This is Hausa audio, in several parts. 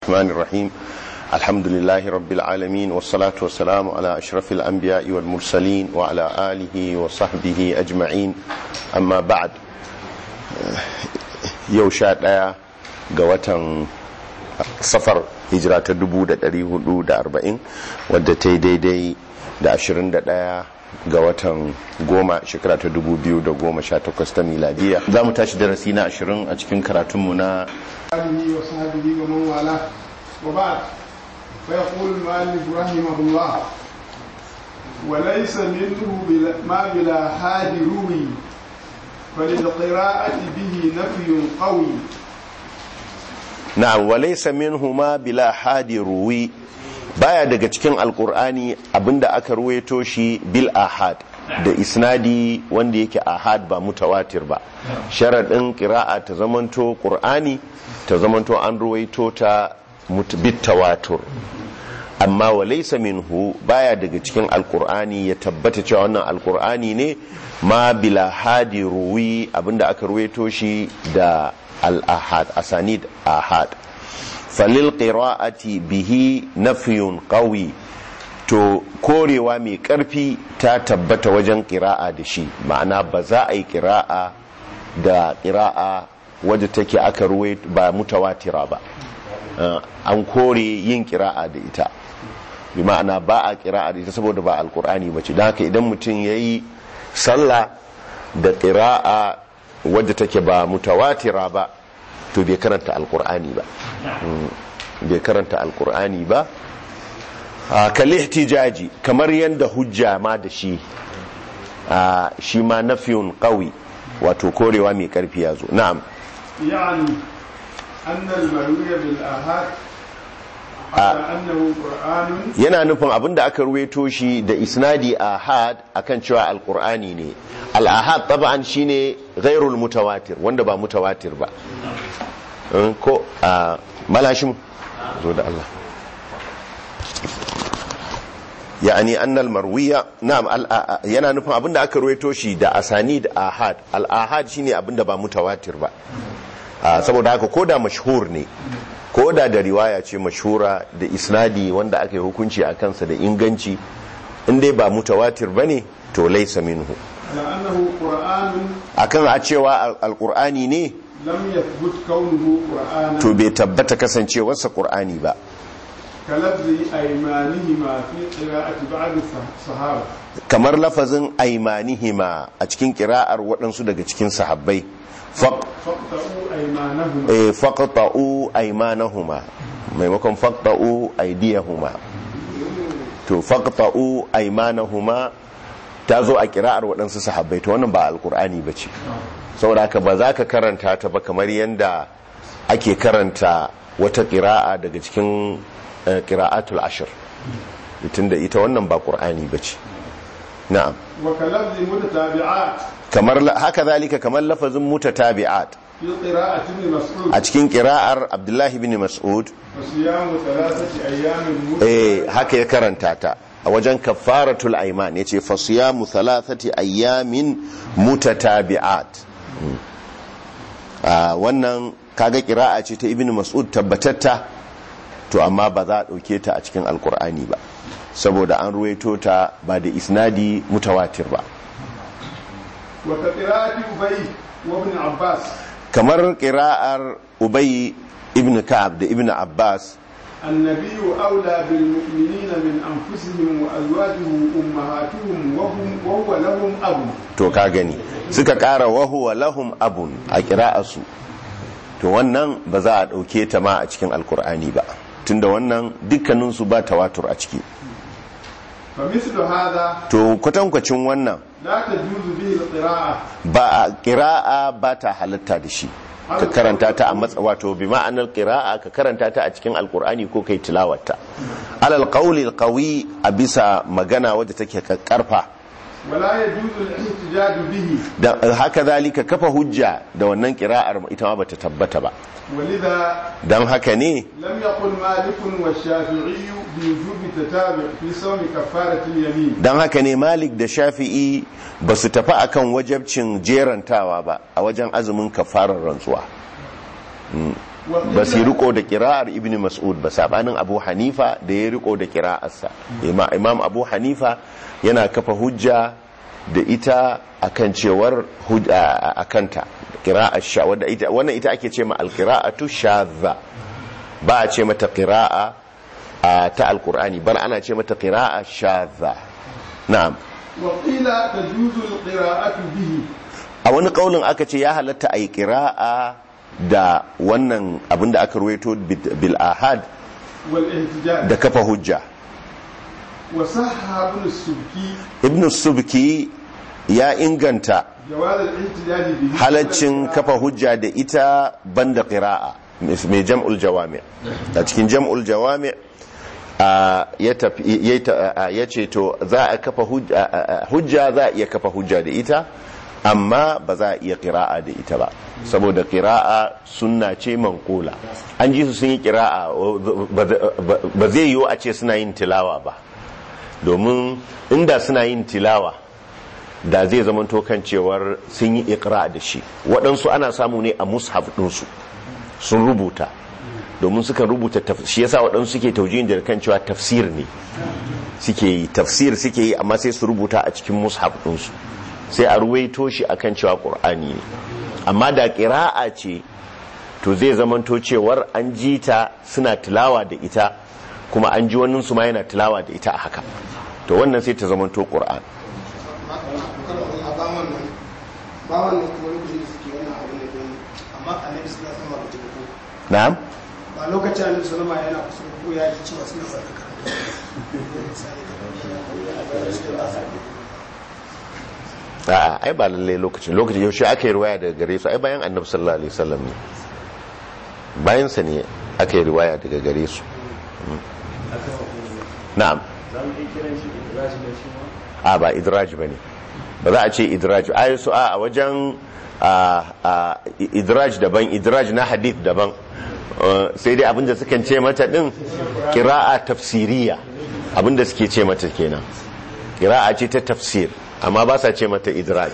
الرحمن الرحيم الحمد لله رب العالمين والصلاة والسلام على أشرف الأنبياء والمرسلين وعلى آله وصحبه أجمعين أما بعد يوشات آية قوة safar hijira ta 1440 wadda ta yi daidai da 21 ga watan goma shekara ta 2018 ta miladiya za mu tashi darasi na 20 a cikin karatunmu na آله وصحبه ومن والاه وبعد فيقول المؤلف رحمه الله وليس منه بلا ما بلا حاد روي فللقراءة به نفي قوي na'am walaysa minhuma bila hadi ruwi baya daga cikin alkur'ani abinda aka ruwaito shi bil ahad da isnadi wanda yake ahad ba mutawatir ba sharadin qira'a ta zamanto qur'ani ta zamanto an ruwaito ta bit tawatur amma walaysa minhu baya daga cikin alkur'ani ya tabbata cewa wannan alkur'ani ne ma bila hadi ruwi abinda aka ruwaito shi da al-ahad asanid ahad falil qira'ati bihi nafyun qawi to korewa mai karfi ta tabbata wajen qira'a da shi ma'ana ba za a yi qira'a da qira'a wadda take aka ruwai ba mutawatira ba an kore yin qira'a da ita bi ma'ana ba a qira'a da ita saboda ba alqur'ani bace don haka idan mutum yayi sallah da qira'a wadda take ba mutawatira ba to bai karanta alkur'ani ba bai karanta alkur'ani ba kalli ihtijaji kamar yadda hujja ma da shi shi ma nafiyun qawi wato korewa mai karfi ya zo na'am يعني أن المروي بالآحاد على أنه قرآن yana nufin abinda aka ruweto shi da isnadi ahad akan cewa alkur'ani ne al-ahad taba'an shine ghairul mutawatir wanda ba mutawatir ba ko a malashim zo da Allah yani annal marwiya na'am yana nufin abinda aka ruweto shi da asanid ahad al-ahad shine abinda ba mutawatir ba saboda haka koda mashhur ne ko da da riwaya ce mashura da isnadi wanda aka yi hukunci a kansa da inganci in dai ba mutawatir ba ne to laisa minhu على أنه قرآن akan a cewa alkur'ani ne لم يثبت كونه قرآنا to bai tabbata kasancewarsa qur'ani ba كلفظ أيمانهما في قراءة بعض الصحابة kamar lafazin aimanihima a cikin kira'ar waɗansu daga cikin sahabbai faq فاقطعوا أيمانهما eh, faqta'u aymanahuma maimakon faqta'u aydiyahuma to faqta'u aymanahuma ta zo a kira'ar waɗansu sahabbai to wannan ba alkur'ani ba ce saboda haka ba za ka karanta ta ba kamar yadda ake karanta wata kira'a daga cikin eh, kira'atul ashir tunda ita wannan ba ƙur'ani ba ce na'am وكلفظ متتابعات kamar la- haka zalika kamar lafazin mutatabi'at في قراءة ابن مسعود a cikin kira'ar abdullahi bin mas'ud وصيام ثلاثة أيام eh متتابعات haka ya karanta ta a wajen kafaratul aiman yace fasiyamu thalathati ayyamin mutatabi'at Mm. Ah, wannan kaga kira'a ce ta ibnu mas'ud tabbatatta to amma ba za a dauke ta a cikin alkur'ani ba saboda an ruwaito ta ba da isnadi mutawatir ba وكقراءة أبي وابن عباس kamar kira'ar ubay ibn ka'ab da ibn abbas النبي أولى بالمؤمنين من أنفسهم وأزواجه أمهاتهم وهم وهو لهم أب to ka gani suka kara wahuwa lahum abun a kira'arsu to wannan ba za a ɗauke ta ma a cikin alkur'ani ba tunda wannan dukkaninsu ba tawatur a ciki فمثل هذا to kwatankwacin wannan لا تجوز به القراءة ba a kira'a ba ta halatta da shi ka karanta ta a matsa wato bi ma'anar kira'a ka karanta ta a cikin alkur'ani ko kai tilawarta alal qawli alqawi a bisa magana wadda take karfa ولا يجوز الاحتجاج به dan haka zalika kafa hujja da wannan kira'ar ita ma bata tabbata ba ولذا dan haka ne لم يقل مالك والشافعي بوجوب التتابع في صوم كفارة اليمين don haka ne malik da shafi'i ba su tafi akan wajabcin jerantawa ba a wajen azumin kafarar rantsuwa ba su riko da kira'ar ibn mas'ud ba sabanin abu hanifa da ya riko da kira'arsa imam abu hanifa yana kafa hujja da ita akan cewar akanta kira'ar sha wannan ita ake ce ma alkira'atu shadha ba a ce mata qira'a ta alkur'ani bar ana ce mata qira'a shadha na'am wa qila tajuzu alqira'atu bihi a wani kaulin aka ce ya halatta ayi qira'a da wannan abinda aka ruwaito bil ahad wal ihtijaj da kafa hujja wa sahha ibn subki ibn subki ya inganta jawaz al-ihtijaj bihi halaccin kafa hujja da ita banda qira'a mai jam'ul jawami a cikin jam'ul jawami ya ce to za a kafa hujja za a iya kafa hujja da ita amma ba za a iya kira'a da ita ba saboda kira'a sunna ce mankola an ji su sun yi kira'a ba zai yiwu a ce suna yin tilawa ba domin inda suna yin tilawa da zai zama kan cewar sun yi ikra da shi waɗansu ana samu ne a mushaf ɗinsu sun rubuta domin suka rubuta shi yasa waɗansu suke taujiyin da kan cewa tafsir ne suke yi tafsir suke yi amma sai su rubuta a cikin mushaf ɗinsu sai a ruwaito shi akan cewa ƙur'ani ne amma da ƙira'a ce to zai zamanto cewar an ji ta suna tilawa da ita kuma an ji wannan su ma yana tilawa da ita a haka to wannan sai ta zamanto ƙur'an na'am ba lokacin annabi sallama yana kusa ko ya ji cewa suna fara a'a ai ba lalle lokacin lokacin yaushe aka yi riwaya daga gare su ai bayan annabi sallallahu alaihi wasallam ne bayan sa ne aka yi riwaya daga gare su na'am a ba idraj bane ba za a ce idraj ai su a wajen idraj daban idraj na hadith daban sai dai abinda sukan ce mata din kira'a tafsiriya abinda suke ce mata kenan kira'a ce ta tafsir amma ba sa ce mata idraj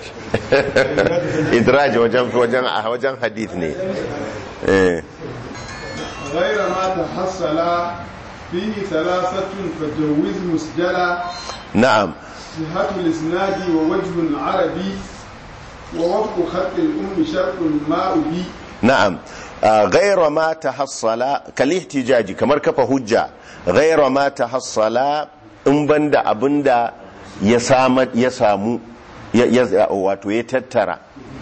idraj wajen wajen a wajen hadith ne eh غير ما تحصل فيه ثلاثة فجوز مسجلا na'am صحة الإسناد ووجه عربي ووفق خط الأم شرط ما أبي na'am غير ما تحصل كالاحتجاج kamar kafa hujja غير ما تحصل in banda abinda ya samu ya samu wato ya tattara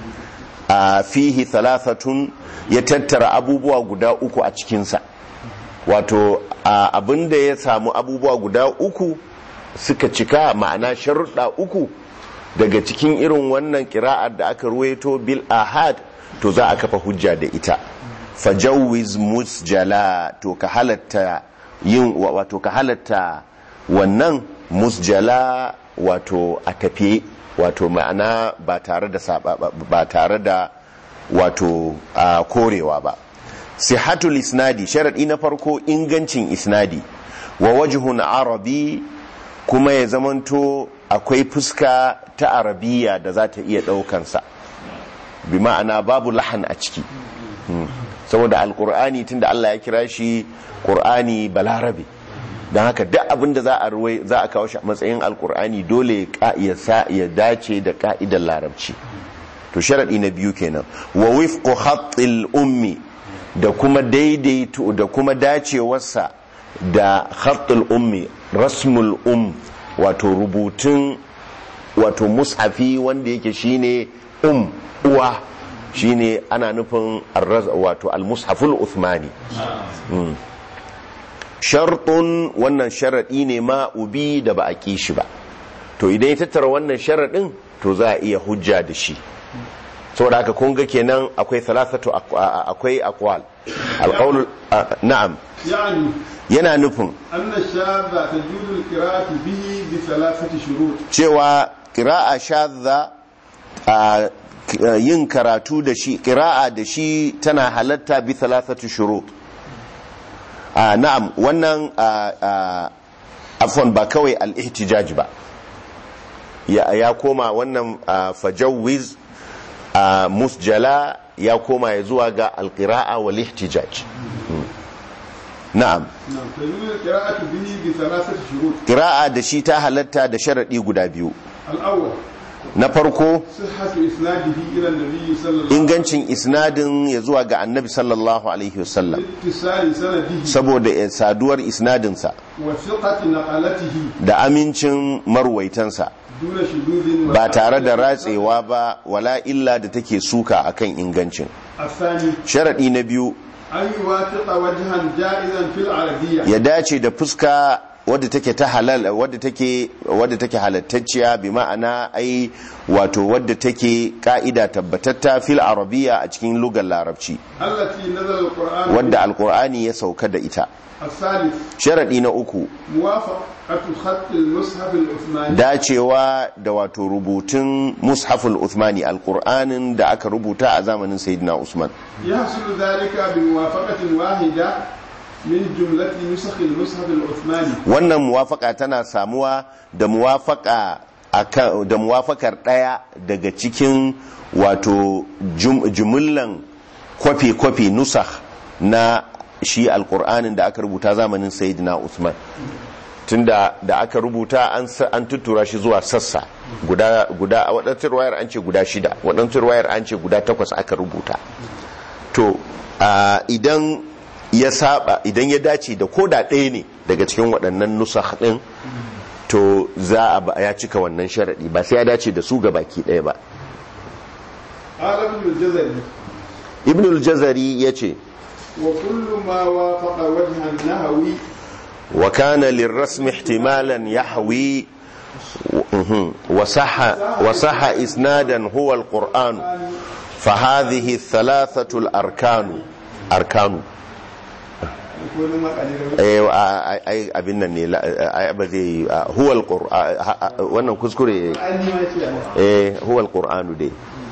a fihi thalathatun ya tattara abubuwa guda uku a cikinsa wato abinda ya samu abubuwa guda uku suka cika ma'ana sharuɗa uku daga cikin irin wannan kira'ar da aka ruwaito bil ahad to za a kafa hujja da ita fajawiz musjala to ka halatta yin wato ka halatta wannan musjala wato a tafiye wato ma'ana ba tare da ba tare da wato a korewa ba sihatul isnadi sharadi na farko ingancin isnadi wa wajhun arabi kuma ya zamanto akwai fuska ta arabiya da za ta iya daukansa bi ma'ana babu lahan a ciki saboda alkur'ani tunda Allah ya kira shi qur'ani balarabe don haka duk abin da za a ruwai za a kawo shi a matsayin alkur'ani dole ya sa ya dace da ka'idar larabci to sharadi na biyu kenan wa wifqu khatil ummi da kuma daidaito da kuma dacewarsa da khatil ummi rasmul um wato rubutun wato mushafi wanda yake shine um uwa shine ana nufin wato al-mushaful uthmani shartun wannan sharaɗi ne ma ubi da ba a ƙi shi ba to idan ya tattara wannan sharaɗin to za a iya hujja da shi saboda haka kun ga kenan akwai thalathatu akwai aqwal alqawl na'am يعني yana nufin أن الشاذ تجوز القراءة به بثلاثة شروط cewa qira'a shadha a yin karatu da shi qira'a da shi tana halatta bi thalathatu shurut a na'am wannan afon ba kawai al-ihtijaj ba ya, ya koma wannan fajawwiz musjala ya koma ya zuwa ga alqira'a wal ihtijaj na'am نعم تجوز القراءة به بثلاثة شروط qira'a da shi ta halatta da sharadi guda biyu الأول na farko صحة إسناده إلى النبي صلى الله عليه وسلم ingancin isnadin ya zuwa ga annabi sallallahu alaihi wasallam اتصال سنده saboda eh, saduwar isnadinsa وثقة نقلته da amincin marwaitansa دون شذوذ ba tare da ratsewa ba wala illa da take suka akan ingancin الثاني sharadi na biyu أن يوافق وجها جائزا في العربية ya dace da fuska wadda take ta halal wadda take wadda take halattacciya bi ma'ana ai wato wadda take ka'ida tabbatatta fil arabiya a cikin lugar larabci التي نزل القرآن wadda alqur'ani ya sauka da ita الثالث sharadi na uku موافقة خط المصحف العثماني dacewa da wato rubutun mushaful uthmani alqur'anin da aka rubuta a zamanin sayyidina usman يحصل ذلك بموافقة واحدة من جملة نسخ المصحف العثماني wannan muwafaka tana samuwa da muwafaka akan da muwafakar daya daga cikin wato jum- jumullan kwafi-kwafi nusakh na shi alkur'anin da aka rubuta zamanin sayyidina usman tunda da aka rubuta an sa- an tuttura shi zuwa sassa guda guda a waɗansu ruwayar an ce guda shida waɗansu ruwayar an ce guda takwas aka rubuta to a, idan ya saba idan ya dace da koda ɗaya ne daga cikin waɗannan nusakh ɗin to za a ba- ya cika wannan sharaɗi ba sai ya dace da su ga baki ɗaya ba قال ابن الجزري ibn al-jazari ya ce وكل ما وافق وجه النهوي wa kana lirrasmi ihtimalan yahwi mhm, wa sahha wa sahha isnadan huwa al-qur'an fa hadhihi thalathatu al-arkanu arkanu يكون ما قليل eh a- ai abin nan ne la- ai ba zai a, huwa al-qur'an ha- ha- wannan kuskure أني ما يشاء eh huwa al-qur'anu dai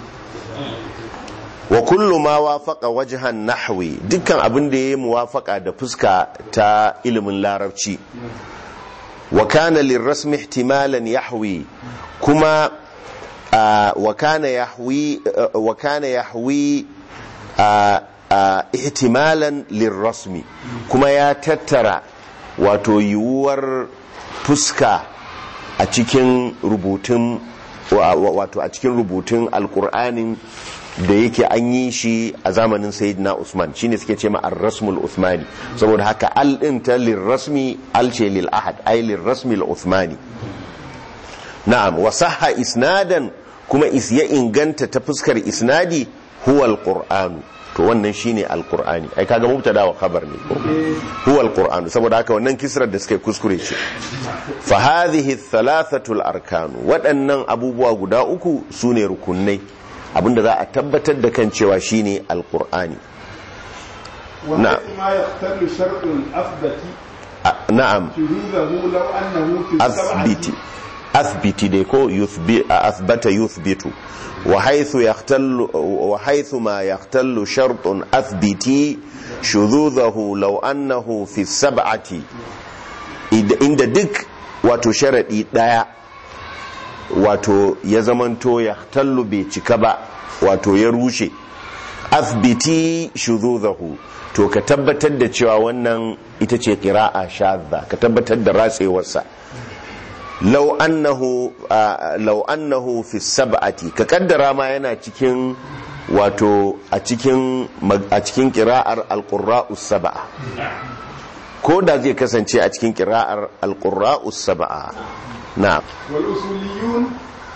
wa kullu ma wafaqa wajhan nahwi dukkan abin da yayi muwafaqa da fuska ta ilimin larabci wa kana lirrasmi ihtimalan yahwi kuma ah, wa kana yahwi ah, wa kana yahwi ah, ah, ihtimalan lirrasmi kuma ya tattara wato yiwuwar fuska a cikin rubutun wa- wa- wato a cikin rubutun alkur'anin da yake an yi shi a zamanin sayyidina usman shine suke ce ma ar-rasmul uthmani saboda haka al din ta lirrasmi al ce lil ahad ay lirrasmi al uthmani na'am wa sahha isnadan kuma is ya inganta ta fuskar isnadi huwa al-qur'anu to wannan shine al-qur'ani ai kaga mubtada wa khabar ne ko huwa al-qur'anu saboda haka wannan kisrar da suka yi kuskure ce fa hadhihi thalathatu al-arkanu waɗannan abubuwa guda uku sune rukunai abinda za a tabbatar da kan cewa shine al-qur'ani نعم. وحيث ما يختل شرط أثبت A- na'am شذوذه لو أنه في athbiti السبعة athbiti dai ko yuthbi a athbata yuthbitu wa haythu yahtallu wa haythu ma yahtallu shartun athbiti shudhudahu law annahu fi sab'ati Id- inda duk wato sharadi daya wato ya zamanto yahtallu bai cika ba wato ya rushe athbiti shudhudahu to ka tabbatar da cewa wannan ita ce qira'a shadda ka tabbatar da ratsewarsa lau annahu ah, lau annahu fi sab'ati ka kaddara ma yana cikin wato a cikin mag- a cikin qira'ar alqurra'us sab'a ko da zai kasance a cikin qira'ar alqurra'us sab'a na'am والأصوليون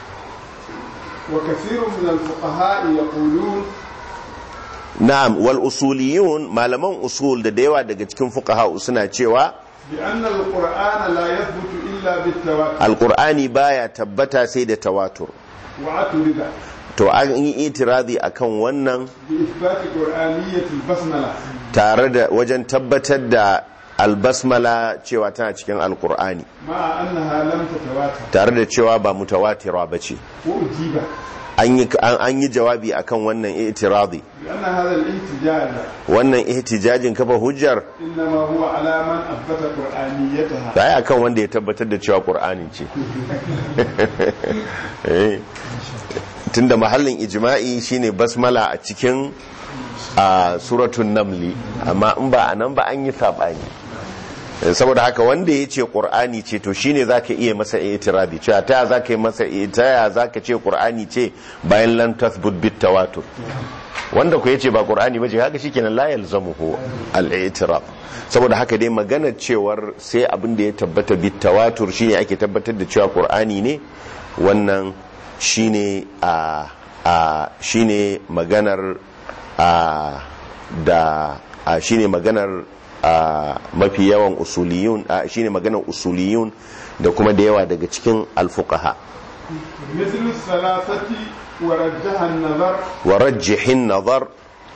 وكثير من الفقهاء يقولون na'am wal usuliyun malaman usul da da yawa daga cikin fuqaha suna cewa بأن القرآن لا يثبت إلا بالتواتر alqur'ani baya tabbata sai da tawatur واعترض to an yi itirazi akan wannan بإثبات قرآنية البسملة tare da wajen tabbatar da albasmala cewa tana cikin alkur'ani مع أنها لم تتواتر tare da cewa ba mutawatira ba ce وأجيب an yi an- an yi jawabi akan wannan itirazi لأن هذا الاحتجاج wannan ihtijajin kafa hujjar إنما هو على من أثبت قرآنيتها ba ya akan wanda ya tabbatar da cewa qur'ani ce Eh. tunda mahallin ijma'i shine basmala a cikin a suratun namli amma in ba a nan ba an yi saɓani saboda haka wanda ya ce ƙur'ani ce to shine za ka iya masa itirabi cewa ta za ka yi masa ta za ka ce ƙur'ani ce bayan lan tathbut bit tawatur wanda ku ya ce ba ƙur'ani ba ce haka shi kenan la yalzamuhu al-i'tirab saboda haka dai maganar cewar sai abin da ya tabbata bit tawatur shine ake tabbatar da cewa ƙur'ani ne wannan shine a a shine maganar a da a shine maganar a mafi yawan usuliyun a shine maganar usuliyun da kuma da yawa daga cikin alfuqaha مثل الثلاثة ورجح النظر wa rajjihin nazar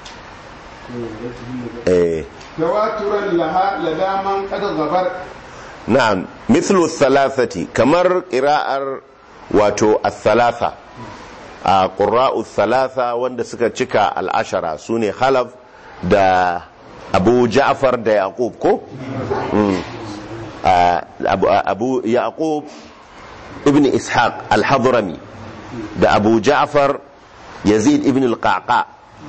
eh تواترا لها لدى من قد غبر na'am mithlu thalathati kamar qira'ar wato al-thalatha a qurra'u thalatha wanda suka cika al-ashara sune khalaf da abu ja'far da yaqub ko Mm. a- abu, abu yaqub ibn ishaq al-hadrami da abu ja'far yazid ibn al-qaqa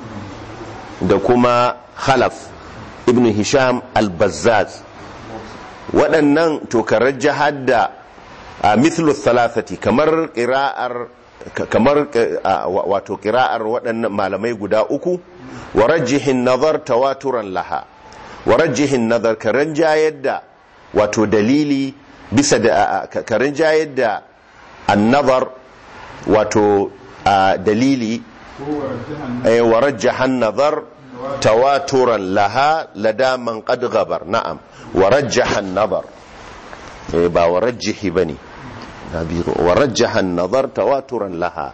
da kuma khalaf ibn hisham al-bazzaz waɗannan tokarar jihar da a mithlu thalathati kamar ƙira'ar kamar a, wa- wato ƙira'ar waɗannan malamai guda uku wa rajjihin nazar tawaturan laha wa rajjihin nazar karen jayar da wato dalili bisa da a- a- karen jayar da annazar wato a, dalili هو رجح النظر أي ورجح النظر تواترا لها لدى من قد غبر نعم ورجح النظر إيه با ورجح بني نبيغ. ورجح النظر تواترا لها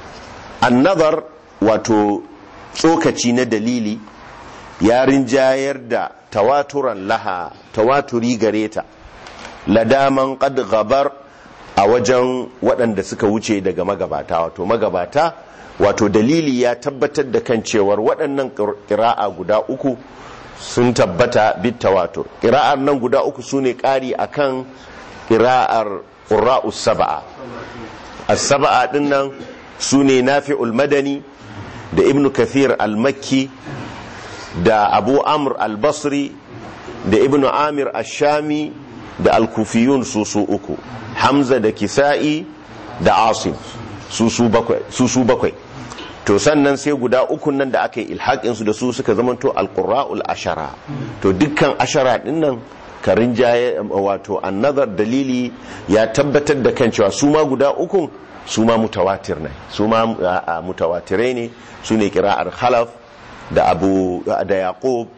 النظر wato tsokaci na dalili ya rinjayar da tawaturan laha tawaturi gare ta ladaman qad gabar a wajen waɗanda suka wuce daga magabata wato magabata wato dalili ya tabbatar da kan cewar waɗannan ƙira'a guda uku sun tabbata bit tawatur ƙira'ar nan guda uku su ne ƙari a kan ƙira'ar ƙura'us saba'a as-saba'a ɗin nan su ne nafi'ul madani da ibn kathir al-makki da abu amr al-basri da ibn amir al-shami da al-kufiyun su su uku hamza da kisa'i da asim su su bakwai su su bakwai to sannan sai guda ukun nan da aka yi ilhaƙin su da su suka zamanto al-qurra'ul ashara to dukkan ashara din nan karin jaye wato annazar dalili ya tabbatar da kan cewa su ma guda ukun su ma mutawatir ne su ma a- a mutawatirai ne su ne kira'ar khalaf da abu da yaqub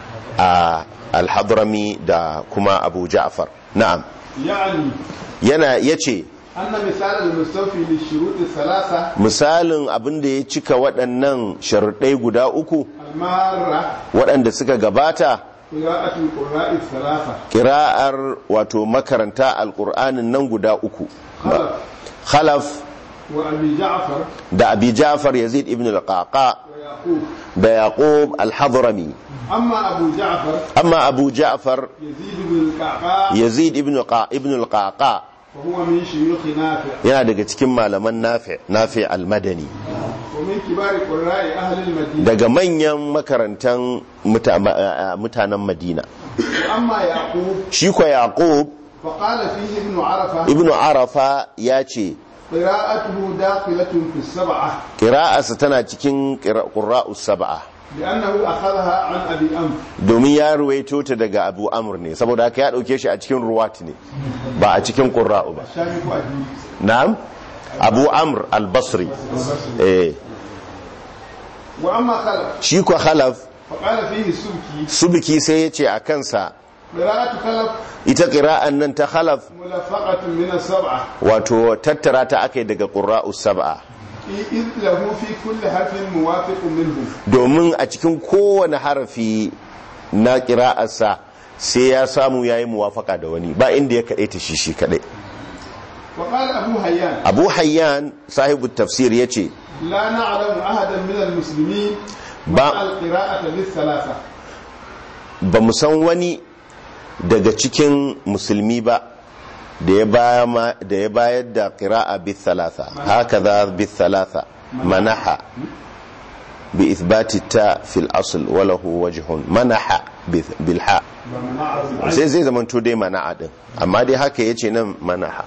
a al-hadrami da kuma abu ja'far na'am يعني yana yace أن مثال المستوفي للشروط الثلاثة misalin abin da ya cika waɗannan sharuɗai guda uku المارة waɗanda suka gabata قراءة القراء الثلاثة kira'ar wato makaranta alƙur'anin nan guda uku خلف khalaf وأبي جعفر da abi ja'far yazid ibn al-qaqa ويعقوب da yaqub al-hadrami أما أبو جعفر amma abu ja'far يزيد بن القعقاع yazid ibn qa ibn al-qaqa وهو من شيوخ نافع yana daga cikin malaman nafi nafi al-madani ومن كبار قراء أهل المدينة daga manyan makarantan muta- ma- a- mutanen madina وأما يعقوب shi ko yaqub فقال فيه ابن عرفة ibn arafa ya ce قراءته داخلة في السبعة ƙira'arsa tana cikin ƙura'us saba'a لأنه أخذها عن أبي أمر domin ya ruwaito ta daga abu amur ne saboda haka ya ɗauke shi a cikin ruwat ne ba a cikin ƙura'u ba شامك أبي na'am abu amur al-basri eh وأما خلف shi ko khalaf فقال فيه السبكي subiki sai ya ce a kansa قراءة خلف ita ƙira'an nan ta khalaf ملفقة من السبعة wato tattara ta aka yi daga ƙura'us saba'a إذ له في كل حرف موافق منهم domin a cikin kowane harafi na ƙira'arsa sai ya samu ya yi muwafaka da wani ba inda ya kaɗai ta shi shi kaɗai وقال أبو هيان abu hayyan sahibu tafsir ya ce لا نعلم أحدا من المسلمين با- مع القراءة بالثلاثة ba mu san wani daga cikin musulmi ba da ya baya ma- da ya bayar da qira'a bi thalatha haka za bi thalatha manaha bi ithbati ta fil asl wa lahu wajhun manaha bil ha sai zai zama to dai mana'a din amma dai haka yace nan manaha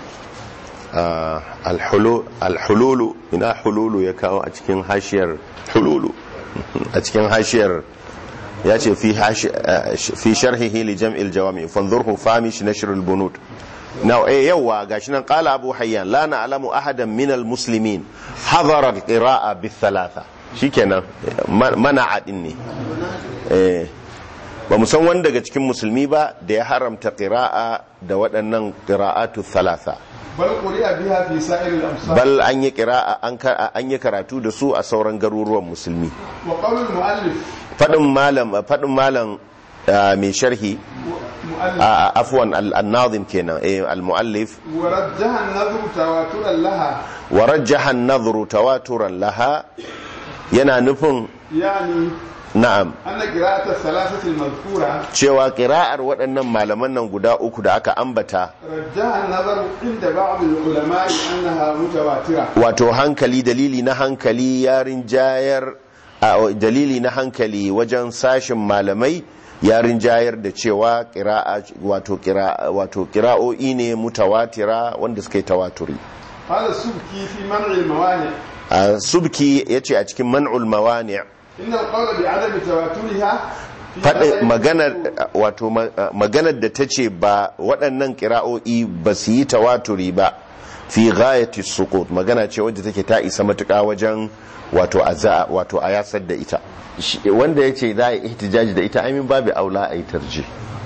alhululu ina hululu ya kawo a cikin hashiyar hululu a cikin hashiyar ya ce fi sharhihi li jam'il jawami fanzurhu famish nashr al-bunud now eh yawa gashi nan qala abu hayyan la na'lamu ahadan min al-muslimin hadara al-qira'a bi thalatha shikenan mana'a din ne eh ba mu san wani daga cikin musulmi ba da ya haramta qira'a da waɗannan qira'atu thalatha bal quri'a biha fi sa'ir al-amsar bal an yi qira'a an yi karatu da su a sauran garuruwan musulmi wa qawl al-mu'allif fadin malam fadin malam mai sharhi afwan al-nazim kenan eh al-muallif wa rajjaha an-nadhru tawaturan laha wa rajjaha an-nadhru tawaturan laha yana nufin yani na'am anna qira'at ath-thalathati al-madhkura cewa qira'ar waɗannan malaman nan guda uku da aka ambata rajjaha an-nadhru inda ba'd al-ulama'i annaha mutawatira wato hankali dalili na hankali yarin jayar dalili na hankali wajen sashin malamai yarin jayar da cewa qira'a wato qira'a wato qira'o'i ne mutawatira wanda suka yi tawaturi hada subki fi man'i al-mawani' subki yace a cikin man'ul mawani' inna al-qawla bi 'adami tawaturiha faɗi maganar wato maganar da ta ce ba waɗannan ƙira'o'i ba su yi tawaturi ba fi ghayati suqut magana ce wadda take ta isa matuƙa wajen wato a wato a yasar da ita wanda ya ce za a yi ihtijaji da ita aimin babu aula a yi tarji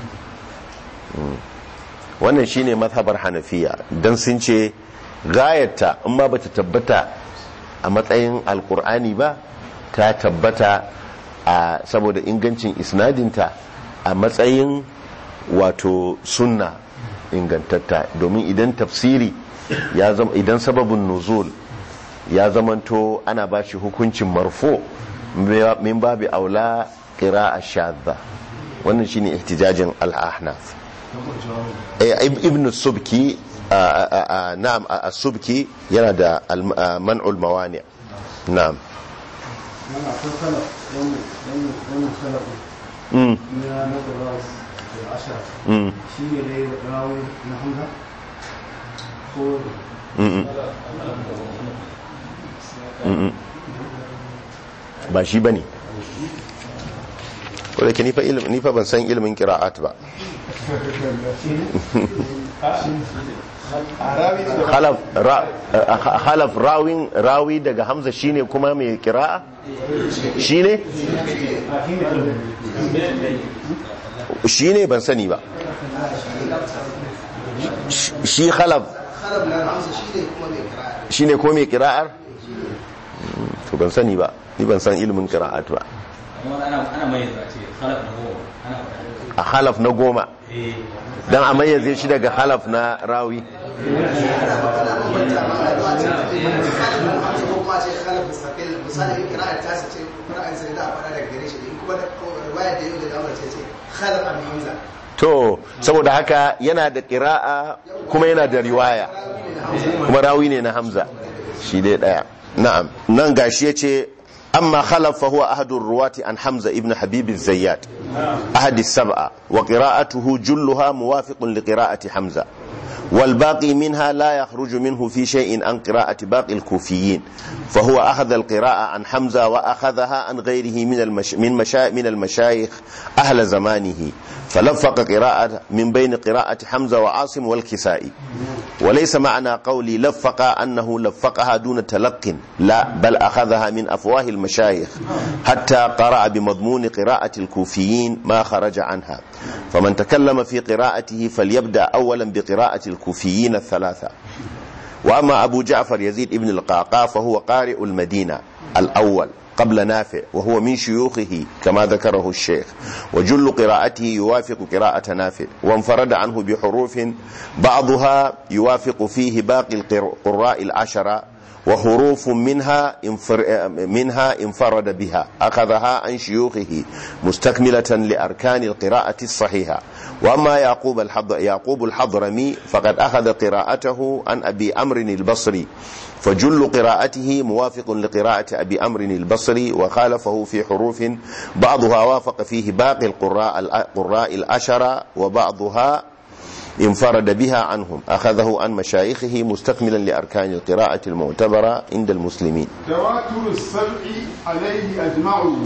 wannan shine mazhabar hanafiya don sun ce gayarta in ma bata tabbata a matsayin alkur'ani ba ta tabbata a saboda ingancin isnadinta a matsayin wato sunna ingantatta domin idan tafsiri ya zama idan sababin nuzul ya zamanto ana ba shi hukuncin marfo min babi aula a shadda wannan shine ihtijajin al-ahnaf ibn subki na'am as-subki yana da man'ul mawani na'am yana kankana wannan salafin mm na nazara da ashara mm shi ne dai rawu na hamza ko mm mm ba shi bane ko da ke nifa ilmi nifa ban san ilmin qira'at ba arabi da khalaf ra khalaf rawin rawi daga hamza shine kuma mai qira'a shine shine ban sani ba shi khalaf shine ko mai qira'ar to ban sani ba ni ban san ilimin qira'at ba ana ana mai a ce khalaf na goma ana faɗa a halaf na goma eh dan a mayyaze shi daga halaf na rawi to saboda haka yana da ƙira'a kuma yana da riwaya kuma rawi ne na hamza shi dai daya na'am nan gashi yace amma khalaf fa huwa ahadur ruwati an hamza ibn habib az-zayyat ahad as-sab'a wa qira'atuhu julluha muwafiqun li qira'ati hamza والباقي منها لا يخرج منه في شيء عن قراءة باقي الكوفيين فهو أخذ القراءة عن حمزة وأخذها عن غيره من المش من مشا من المشايخ أهل زمانه فلفق قراءة من بين قراءة حمزة وعاصم والكسائي وليس معنى قولي لفق أنه لفقها دون تلق لا بل أخذها من أفواه المشايخ حتى قرأ بمضمون قراءة الكوفيين ما خرج عنها فمن تكلم في قراءته فليبدأ أولا بقراءة الكوفيين الثلاثة وأما أبو جعفر يزيد ابن القعقاع فهو قارئ المدينة الأول قبل نافع وهو من شيوخه كما ذكره الشيخ وجل قراءته يوافق قراءة نافع وانفرد عنه بحروف بعضها يوافق فيه باقي القراء العشرة وحروف منها انفر منها انفرد بها أخذها عن شيوخه مستكملة لأركان القراءة الصحيحة وأما يعقوب الحضر يعقوب الحضرمي فقد أخذ قراءته عن أبي أمر البصري فجل قراءته موافق لقراءة أبي أمر البصري وخالفه في حروف بعضها وافق فيه باقي القراء القراء العشرة وبعضها انفرد بها عنهم أخذه عن مشايخه مستكملا لأركان القراءة المعتبرة عند المسلمين تواتر السبع عليه أجمعوا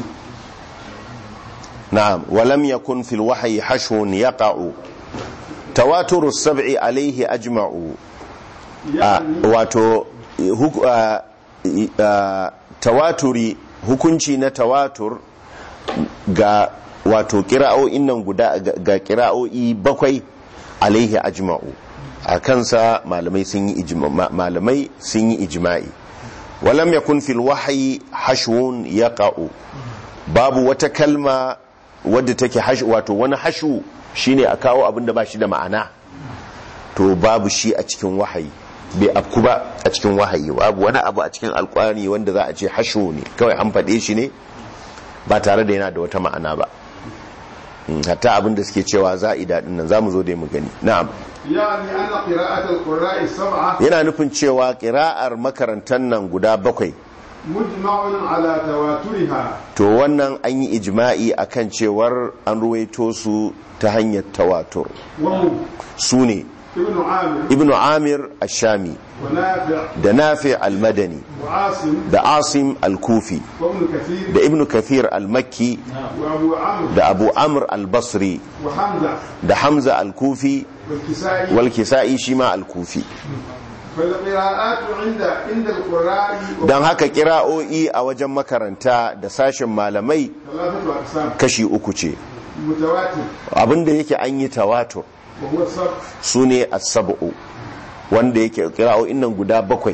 نعم ولم يكن في الوحي حشو يقع تواتر السبع عليه أجمع يعني wato huk- ah, ah, tawaturi hukunci na tawatur ga wato kira'o'in nan guda ga- ga kira'o'i bakwai alaihi ajma'u a kansa malamai sun yi ijma- ma- malamai sun yi ijma'i walam yakun fil wahyi hashwun yaqa'u babu wata kalma wadda take hash wato wani hashu shine a kawo abin da ba shi da ma'ana to babu shi a cikin wahayi bai afku ba a cikin wahayi babu wani abu a cikin alkwani wanda za a ce hashu ne kawai an faɗe shi ne ba tare da yana da wata ma'ana ba Mm, hatta abin da suke cewa za'ida din nan zamu zo dai mu gani na'am يعني أن قراءة القراء السبعة yana nufin cewa ƙira'ar makarantar nan guda bakwai مجمع على تواترها to wannan an yi ijma'i akan cewar an ruwaito su ta hanyar tawatur وهم su ne ابن عامر ibnu amir ashami ونافع da nafi al-madani وعاصم da asim al-kufi وابن كثير da ibnu kathir al-makki وأبو عمرو da abu amr al-basri وحمزة da hamza al-kufi والكسائي wal kisa'i shi ma al-kufi فالقراءات عند عند القراء don haka kira'o'i a wajen makaranta da sashen malamai ثلاثة أقسام kashi uku ce متواتر abinda yake an yi tawatur وهو السبع su ne as-sab'u wanda yake kira'o'in nan guda bakwai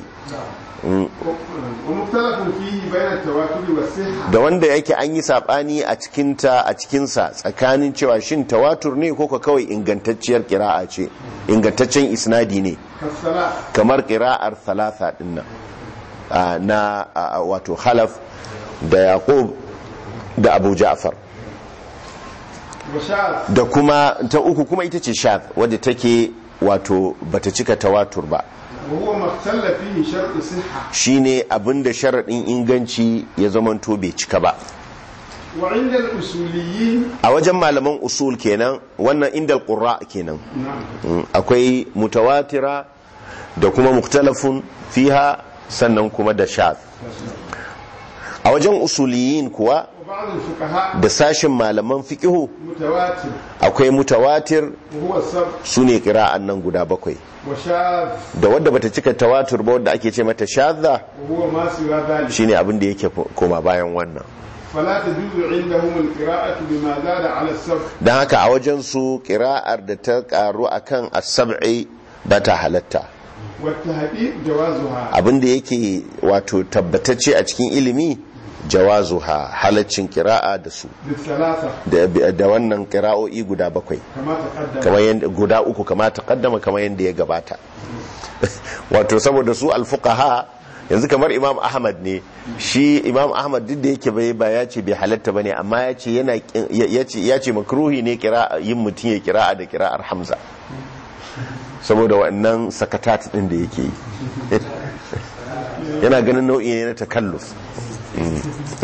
ومختلف فيه بين التواتر والصحة da wanda yake an yi sabani a cikinta a cikinsa tsakanin cewa shin tawatur ne ko ko kawai ingantacciyar kira'a ce ingantaccen isnadi ne كالصلاة kamar kira'ar thalatha dinnan ah, na ah, wato khalaf da yaqub da abu ja'far وشاذ da kuma ta uku kuma ita ce shad wadda take wato bata cika tawatur ba وهو ما اختل فيه شرط صحة shine abinda sharaɗin inganci ya zamanto bai cika ba وعند الأصوليين a wajen malaman usul kenan wannan inda qurra kenan نعم Mm, akwai mutawatira da kuma muktalafun fiha sannan kuma da shad a wajen usuliyin kuwa وبعض الفقهاء da sashin malaman fiqihu متواتر akwai mutawatir وهو السبع su ne kira'an nan guda bakwai وشاذ da wadda bata cika tawatur ba wadda ake ce mata shadda وهو ما سوى ذلك shine abin da yake koma bayan wannan فلا تجوز عندهم القراءة بما زاد على السبع don haka a wajen su kira'ar da ta karu akan as-sab'i ba ta halatta والتهديد جوازها abin da yake wato tabbatacce a cikin ilimi jawazuha halaccin kira'a da su بالثلاثة da, da wannan kira'o'i guda bakwai كما تقدم kamar yanda guda uku kama ta kaddama kamar yadda ya gabata wato saboda su alfuqaha yanzu kamar imam ahmad ne shi imam ahmad duk da yake bai ba ya ce bai halatta bane amma ya ce yana kin- ya ce ya ce makruhi ne kira yin mutum ya kira'a da kira'ar hamza saboda wannan sakatat din da yake yi yana ganin nau'i ne na takalluf Mm.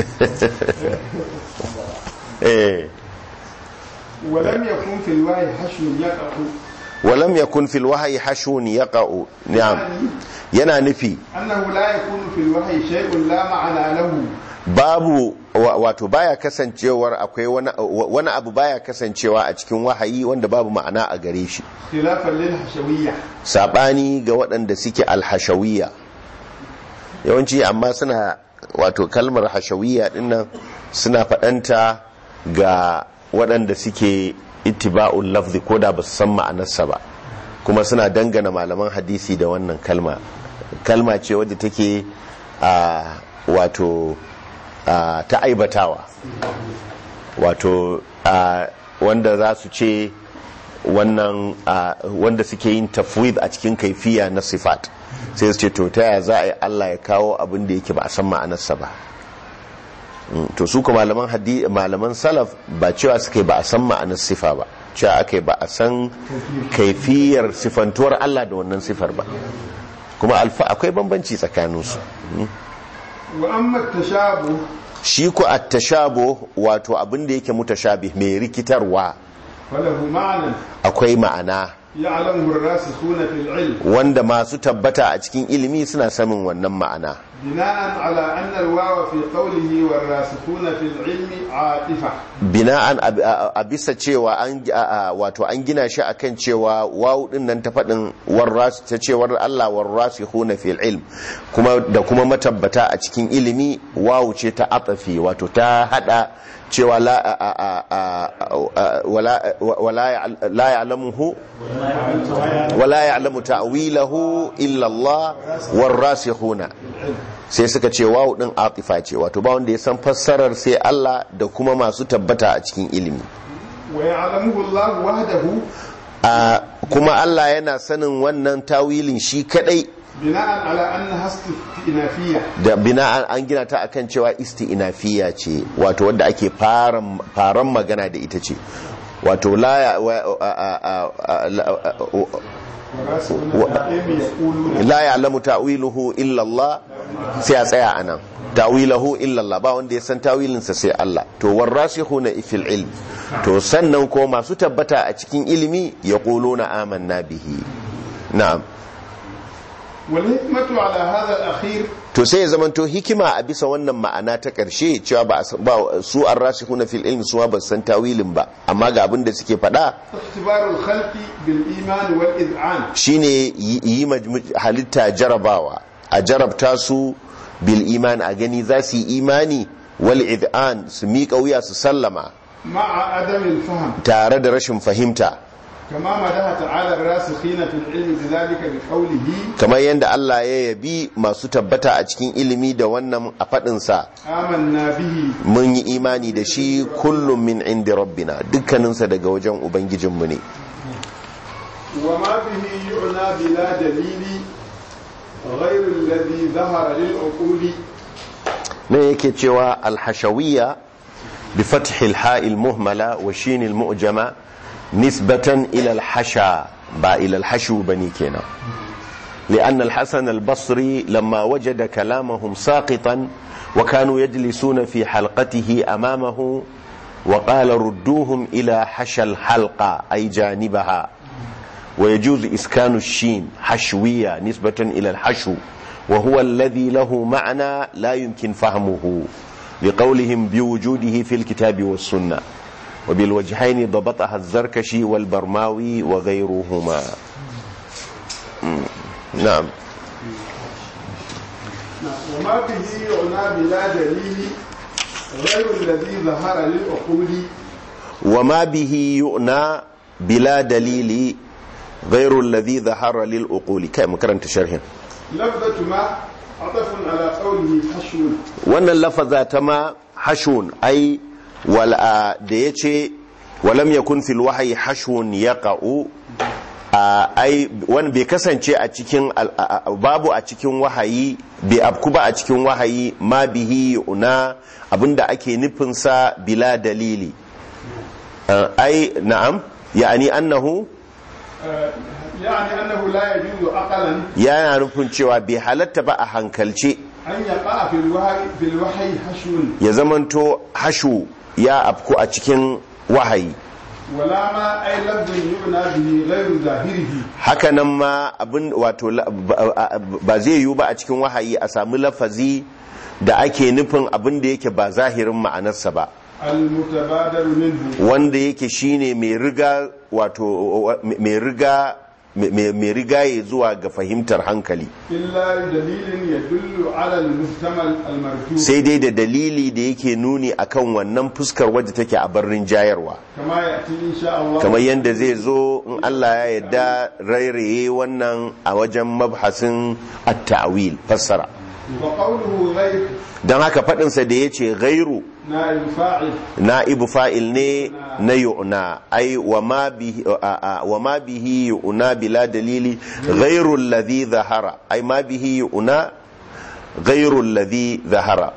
eh ولم يكن في الوعي حشو يقع ولم يكن في الوحي حشو يقع نعم yana nufi أنه لا يكون في الوحي شيء لا معنى له babu wa- wato baya kasancewar akwai wani wani abu baya kasancewa a cikin wahayi wanda babu ma'ana a gare shi خلافا للحشوية sabani ga waɗanda suke alhashawiyya yawanci amma suna wato kalmar hashawiyya dinnan suna faɗanta ga waɗanda suke ittiba'ul lafzi ko da ba su san ma'anarsa ba kuma suna dangana malaman hadisi da wannan kalma kalma ce wadda take a wato a, ta aibatawa wato a, wanda za su ce wannan a, wanda suke yin tafwid a cikin kaifiya na sifat sai su ce to ta yaya za a yi Allah ya kawo abin da yake ba a san ma'anarsa ba Mm, to su ko malaman hadi malaman salaf ba cewa suke ba a san ma'anar sifa ba cewa aka ba a san kaifiyar sifantuwar Allah da wannan sifar ba kuma alfa akwai bambanci tsakaninsu wa amma tashabu shi ku at-tashabuh wato abin da yake mutashabih mai rikitarwa falahu ma'anan akwai ma'ana ya'lamuhu ar-rasikhuna fil ilm wanda masu tabbata a cikin ilimi suna sanin wannan ma'ana bina'an ala anna al-wawa fi qawlihi war-rasikhuna fil ilmi 'atifa bina'an a- a a bisa cewa an a- a- wato an gina shi akan cewa wawu din nan ta faɗin warras ta cewar Allah warrasikhuna fil ilm kuma da kuma matabbata a cikin ilimi wawu ce ta atafi wato ta hada cewa la a- a- a- a- a- wala wala ya- la ya'lamuhu wala ya'lamu ta'wilahu illa Allah warrasikhuna sai suka ce wawu din atifa ce wato ba wanda ya san fassarar sai Allah da kuma masu tabbata a cikin ilimi wa ya'lamuhu Allah wahdahu a kuma Allah yana sanin wannan tawilin shi kadai bina'an ala anna hastinafiyya da bina'an an gina ta akan cewa isti'nafiya ce wato wanda ake faran faran magana da ita ce wato la ya- wa- a- a- a- a- la- war-rasikhuna fil ilmi yaquluna la ya'lamu ta'wiluhu illa Allah sai a tsaya anan ta'wiluhu illa Allah ba wanda ya san tawilinsa sai Allah to warasikhuna fil ilm to sannan ko masu tabbata a cikin ilimi yaquluna amanna bihi na'am wal hikmatu ala hadha al-akhir to sai ya zamanto hikima a bisa wannan ma'ana ta ƙarshe cewa ba a san- ba su an rasikhuna fil ilmi su ma ba su san tawilin ba amma ga abin da suke faɗa اختبار الخلق بالإيمان والإذعان shine yi yi ma halitta jarabawa a jarabta su bil iman a gani za su yi imani wal id'an su miƙa wuya su sallama مع عدم الفهم tare da rashin fahimta كما مدح تعالى الراسخين في العلم بذلك بقوله kamar yadda Allah ya yabi masu tabbata a cikin ilimi da wannan a faɗinsa آمنا به mun yi imani da shi kullum min indi rabbina dukkaninsa daga wajen ubangijinmu ne وما به يعنى بلا دليل غير الذي ظهر للعقول ne yake cewa alhashawiyya bi fathil ha'il muhmala wa shinil mu'jama nisbatan ila alhasha ba ila alhashu bane kenan لأن الحسن البصري لما وجد كلامهم ساقطا وكانوا يجلسون في حلقته أمامه وقال ردوهم إلى حشى الحلقة أي جانبها ويجوز إسكان الشين حشوية نسبة إلى الحشو وهو الذي له معنى لا يمكن فهمه لقولهم بوجوده في الكتاب والسنة وبالوجهين ضبطها الزركشي والبرماوي وغيرهما مم. نعم وما به يعنى بلا دليل غير الذي ظهر للعقول وما به يؤنى بلا دليل غير الذي ظهر للأقول كم كرنت شرح لفظة ما عطف على قوله حشو wannan lafaza ta ma hashun ai wal a da yace walam yakun fil wahyi hashun yaqa'u a ai wani bai kasance a cikin al- a- a- babu a cikin wahayi bai afku ba a cikin wahayi ma bihi una abinda ake nufin sa bila dalili Uh, ai na'am ya'ani annahu آه، يعني أنه لا يجوز عقلا yana nufin cewa bai halatta ba a hankalce أن يقع في الوحي في الوحي حشو ya zamanto hashu ya afku a cikin wahayi ولا ما أي لفظ يعنى به غير ظاهره hakanan ma abin wato la- ba ba zai yiwu ba a cikin wahayi a sami lafazi da ake nufin abin da yake ba zahirin ma'anarsa ba المتبادر منه wanda yake shine mai riga wato mai riga mai mai rigaye zuwa ga fahimtar hankali إلا دليل يدل على المحتمل المرجو sai dai da dalili da yake nuni akan wannan fuskar wadda take a barrin jayarwa كما يأتي إن شاء الله kamar yadda zai zo in Allah ya yarda rairaye wannan a wajen mabhasin at-ta'wil fassara وقوله غير don haka faɗinsa da ya ce gairu نائب فاعل na'ibu fa'il ne na yu'na ai wa ma bihi a- a- wa ma bihi yu'na bila dalili ghairu alladhi zahara ai ma bihi yu'na ghairu alladhi zahara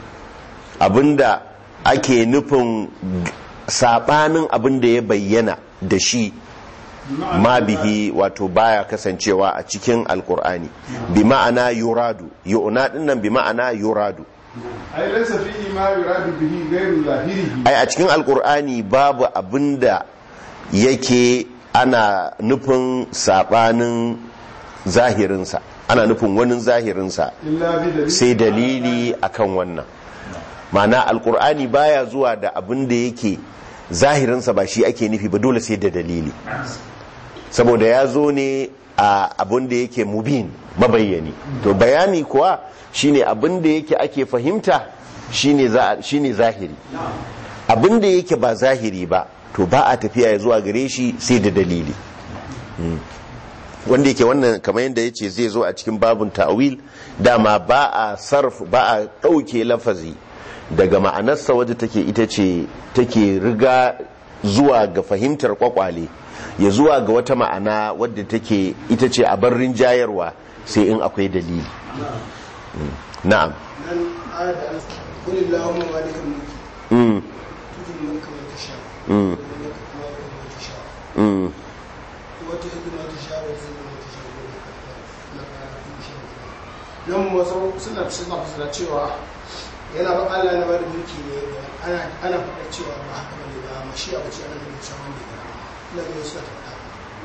abinda ake nufin sabanin abinda ya bayyana da shi ma bihi wato baya kasancewa a cikin alkur'ani bi ma'ana yuradu yu'na dinnan bi ma'ana yuradu أي ليس فيه ما يراد به غير ظاهره ai a cikin alkur'ani babu abinda yake ana nufin sabanin zahirinsa ana nufin wani zahirinsa إلا بدليل sai dalili akan wannan ma'ana alkur'ani baya zuwa da abinda yake zahirinsa ba shi ake nufi ba dole sai da dalili saboda ya zo ne a abinda yake mubin mabayyani to bayani kuwa shine abinda yake ake fahimta shine za- shine zahiri abinda yake ba zahiri ba to ba a tafiya ya zuwa gare shi sai da dalili Mm. wanda yake wannan kamar yadda ya ce zai zo a cikin babun ta'wil dama ba a sarf ba a ɗauke lafazi daga ma'anarsa wadda take ita ce take riga zuwa ga fahimtar kwakwale ya zuwa ga wata ma'ana wadda take ita ce a barrin jayarwa sai in akwai dalili Mm. na'am nan ayar da Allah qul illahumma malikal mulki Mm, tutul mulka man tasha mm, wa tanzi'ul mulka man tasha mm. wa tu'izzu man tasha wa tuzillu man tasha wa innaka ala kulli shay'in qadir nan wasu suna suna fasara cewa yana ba Allah na bada mulki ne ana ana faɗa cewa ba haka bane ba mashi a bace ana nufin cewa wanda ya ina ga wasu ta faɗa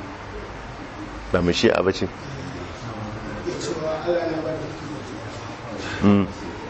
ba mu shi a bace ya cewa Allah na bada mulki ne Mm.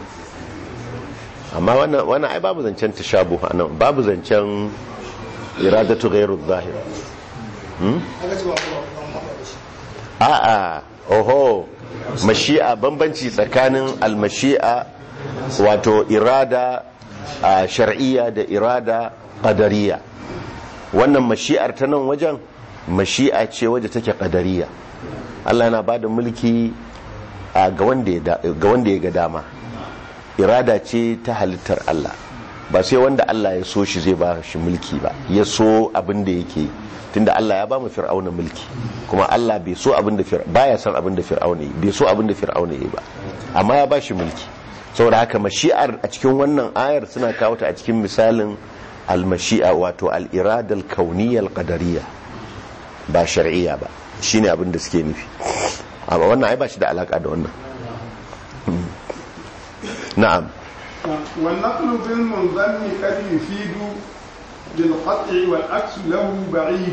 amma wannan wannan ai babu zancen tashabuh anan babu zancen iradatu ghairu zahir aka ce ba ba ba ba da shi a'a oho mashi'a bambanci tsakanin almashi'a wato irada a shar'iyya da irada qadariyya wannan mashi'ar ta nan wajen mashi'a ce wadda take qadariyya Allah yana bada mulki a ga wanda ya da- ga wanda ya ga dama irada ce ta halittar Allah ba sai wanda Allah ya so shi zai ba shi mulki ba ya so abin da yake tunda Allah ya ba mu fir'auna mulki kuma Allah bai so abin da fir'auna baya son abin da fir'auna yi bai so abin da fir'auna yi ba amma ya ba shi mulki saboda haka mashi'ar a cikin wannan ayar suna kawo ta a cikin misalin al-mashi'a wato al-irada al-kauniyya al-qadariyya ba shar'iyya ba shine abin da suke nufi amma wannan ai ba shi da alaka da wannan na'am والنقل بالمنظم قد يفيد بالقطع والعكس له بعيد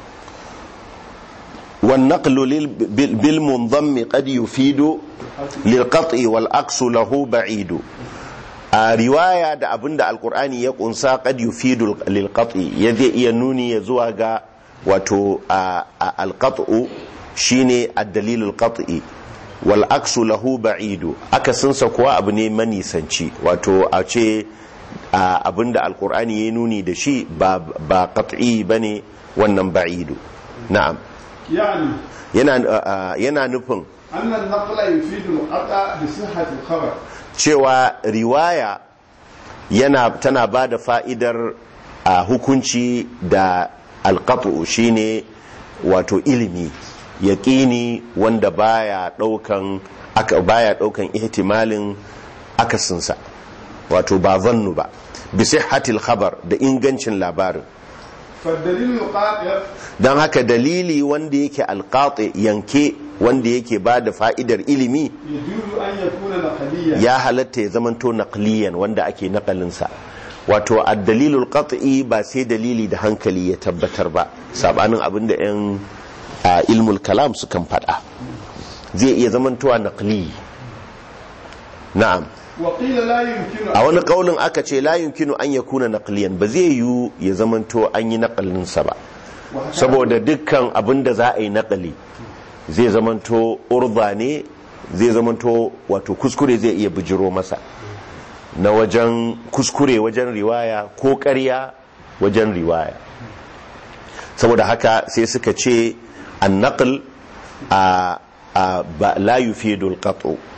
والنقل لل- بال- بالمنضم قد يفيد للقطع والعكس له بعيد a riwaya da abinda alkur'ani ya kunsa qad yufidu lil qat'i ya zai iya nuni ya zuwa ga wato al qat'u shine ad-dalil al qat'i wal aksu lahu ba'idu akasinsa kuwa abu ne manisanci wato a ce a abinda alkur'ani ya nuni da shi ba ba qat'i bane wannan ba'idu na'am يعني yana yana nufin أن النقل يفيد القطع بصحة الخبر cewa riwaya yana tana ba da fa'idar a hukunci da alƙatu shine wato ilimi yaƙini wanda baya ɗaukan aka baya ɗaukan ihtimalin akasinsa wato ba zannu ba bisai hatil khabar da ingancin labarin فالدليل القاطع don haka dalili wanda yake alƙaƙe yanke wanda yake ba da fa'idar ilimi يجوز أن يكون نقليا ya halatta ya zamanto naqliyan wanda ake naqalinsa wato ad-dalilul qat'i ba sai dalili da hankali ya tabbatar ba sabanin abinda yan a, ilmul kalam sukan fada zai iya zamantowa naqli na'am وقيل لا يمكن a wani kaulin aka ce la yumkinu an yakuna naqliyan ba zai yiwu ya zamanto an yi naqalinsa ba وحكى- saboda dukkan abin da za a yi nakali zai zamanto urba ne zai zamanto wato kuskure zai iya bijiro masa na wajen kuskure wajen riwaya ko ƙarya wajen riwaya saboda haka sai suka ce an naql a a ba la yufidul qat'u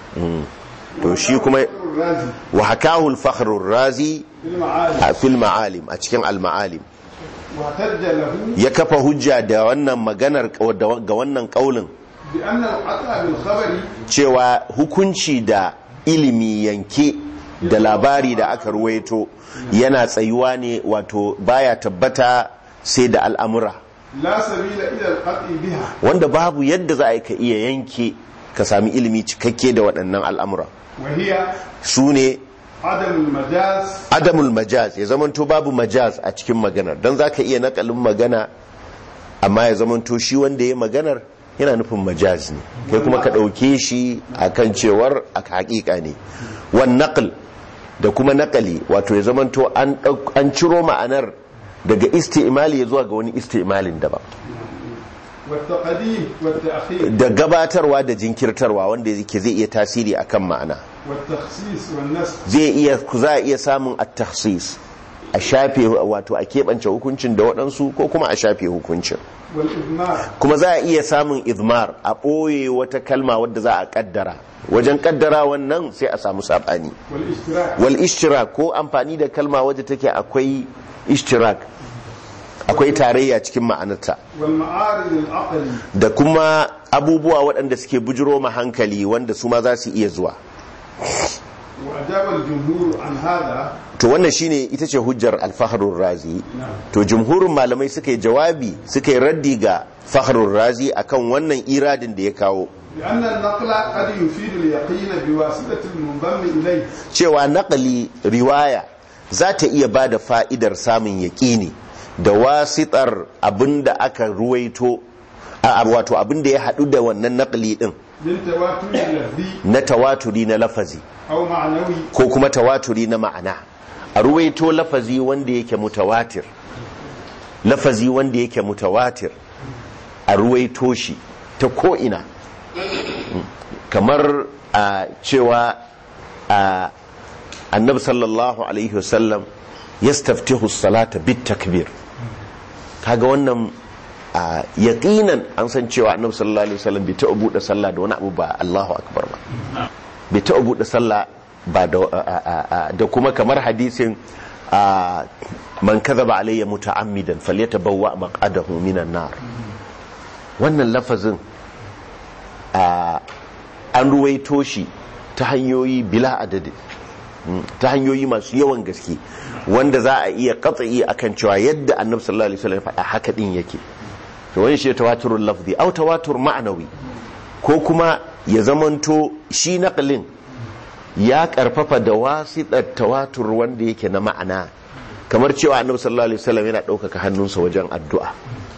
Mm. to shi kuma الرازي wa hakahu al-fakhr razi في المعارف a fil ma'alim a cikin al-ma'alim واحتج له ya kafa hujja da wannan maganar ga wannan kaulin بأن القطع بالخبر cewa hukunci da ilimi yanke da labari da aka ruwaito yana tsayuwa ne wato baya tabbata sai da al'amura لا سبيل إلى القطع بها wanda babu yadda za a yi ka iya yanke ka sami ilimi cikakke da waɗannan al'amura وهي su ne عدم المجاز adamul majaz ya zamanto babu majaz a cikin maganar don za ka iya nakalin magana amma ya zamanto shi wanda ya maganar yana nufin majaz ne kai kuma ka ɗauke shi a kan cewar a haƙiƙa ne wan naql da kuma naƙali wato ya zamanto an ɗauk- an ciro ma'anar daga isti'imali ya zuwa ga wani isti'imalin daban والتقديم والتأخير da gabatarwa da jinkirtarwa wanda yake zai iya tasiri akan ma'ana والتخصيص والنسخ zai iya za a iya samun at-takhsis a shafe wato a keɓance hukuncin da waɗansu ko kuma a shafe hukuncin والإضمار kuma za a iya samun izmar a ɓoye wata kalma wadda za a ƙaddara wajen ƙaddara wannan sai a samu saɓani والاشتراك wal ishtirak ko amfani da kalma wadda take akwai ishtirak akwai tarayya cikin ma'anarta والمعارض العقلي da kuma abubuwa waɗanda suke bujiro ma hankali wanda su ma za su iya zuwa وأجاب الجمهور عن هذا to wannan shine ita ce hujjar alfaharun razi to jumhurin malamai suka yi jawabi suka yi raddi ga faharun razi akan wannan iradin da ya kawo لأن النقل قد يفيد اليقين بواسطة المنضم إليه cewa naƙali riwaya za ta iya ba da fa'idar samun yaƙini da wasitar abin da aka ruwaito a wato abin da ya haɗu da wannan naƙali ɗin بالتواتر اللفظي na tawaturi na lafazi أو معنوي ko kuma tawaturi na ma'ana a ruwaito lafazi wanda yake mutawatir lafazi wanda yake mutawatir a ruwaito shi ta ko'ina kamar a cewa a annabi sallallahu alaihi wasallam ya staftihu salata bit takbir kaga wannan a yaqinan an san cewa annabi sallallahu alaihi wasallam bai taɓa buɗe sallah da wani abu ba Allahu akbar ba bai taɓa buɗe sallah ba da a- a- a- da kuma kamar hadisin a, man kadhaba alayya muta'ammidan falyatabawwa maq'adahu minan nar wannan lafazin a, an ruwaito shi ta hanyoyi bila adadi Mm, ta hanyoyi masu yawan gaske wanda za a iya katsayi akan cewa yadda annabi sallallahu alaihi wasallam ya faɗa haka din yake to wani shi tawaturul lafzi au tawatur ma'anawi ko kuma ya zamanto shi naqlin ya karfafa da wasitar tawatur wanda yake na ma'ana kamar cewa annabi sallallahu alaihi wasallam yana ɗaukaka hannunsa wajen addu'a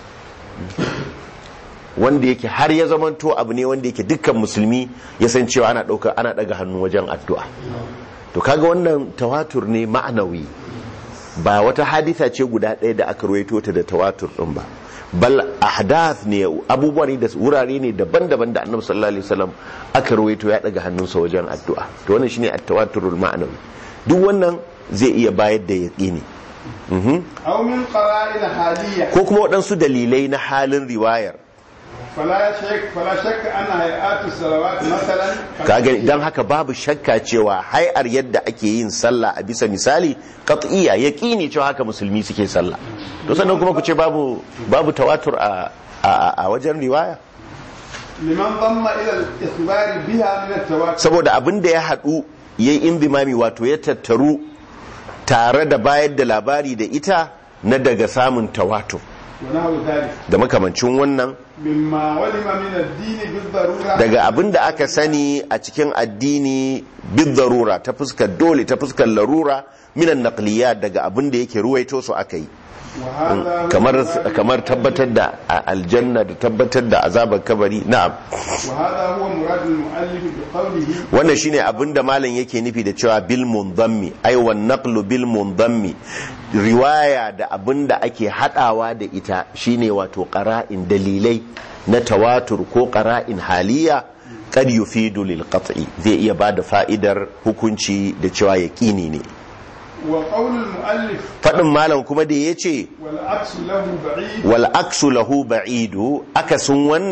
wanda yake har ya zamanto abu ne wanda yake dukkan musulmi ya san cewa ana ɗauka ana ɗaga hannu wajen addu'a to kaga wannan tawatur ne ma'anawi ba wata haditha ce guda ɗaya da aka ruwaito ta da tawatur ɗin ba bal ahdath ne abubuwa ne da wurare ne daban-daban da annabi sallallahu alaihi wasallam aka ruwaito ya daga hannunsa wajen addu'a to wannan shine at-tawaturul ma'anawi duk wannan zai iya bayar da yaqini mhm أو من قرائن حالية ko kuma waɗansu dalilai na halin riwayar فلا شك فلا شك أن هيئات الصلوات مثلا kaga dan haka babu shakka cewa hay'ar yadda ake yin sallah a bisa misali qat'iyya yaqini cewa haka musulmi suke sallah to sannan kuma ku ce babu babu tawatur a a, a wajen riwaya لمن ضم إلى الإخبار بها من التواتر saboda abin da ya haɗu yayi indimami wato ya tattaru tare da bayar da labari da ita na daga samun tawatur ونحو ذلك da makamancin wannan مما ولم من الدين بالضرورة daga abin da aka sani a cikin addini bid darura ta fuskar dole ta fuskar larura minan naqliyat daga abin da yake ruwaito su aka yi وهذا هو kamar مراد- kamar tabbatar da a- aljanna da tabbatar da azabar kabari na'am وهذا هو مراد المؤلف بقوله wannan shine abin da malam yake nufi da cewa bil mundammi ai wan naqlu bil mundammi riwaya da abin da ake hadawa da ita shine wato qara'in dalilai na tawatur ko qara'in haliya kad yufidu lil qat'i zai iya bada fa'idar hukunci da cewa yaqini ne وقول المؤلف fadin malam kuma da yace والعكس له بعيد wal aksu lahu ba'idu akasin wannan